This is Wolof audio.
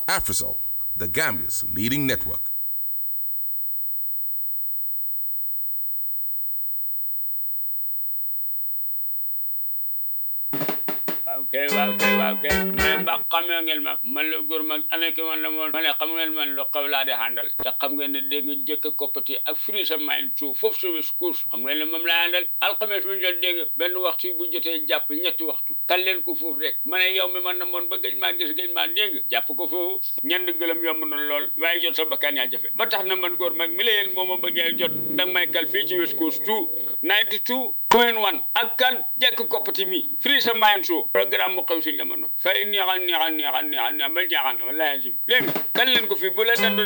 Afrisol, the Gambia's leading network. waaw kay waaw kay waaw kay mais mbaa xamee ngeen ma man la góor mag anaki man la moon ma ne xam ngeen man lu xaw laa di àndal te xam ngeen ne dégg nga jëkk koppati ak fri sa mayin suuf foofu service course xam ngeen ne moom laa àndal alxames bu jot dégg nga benn waxtu bu jotee jàpp ñetti waxtu kan leen ko foofu rek ma ne yow mi man na moon ba gëj maa gis gëj maa dégg jàpp ko foofu ñend gëlëm yomb na lool waaye jot sa bakkaan yaa jafe ba tax na man góor mag mi la yéen moo ma bëggee jot danga may kal fii ci west coast two ninety two point one ak kan jekk koppati mi free sa mayin suuf programme mu xew si jamono fay neexal neexal neexal neexal neexal ba jaaxal na wallaahi dégg nga kan leen ko fii bu la dandu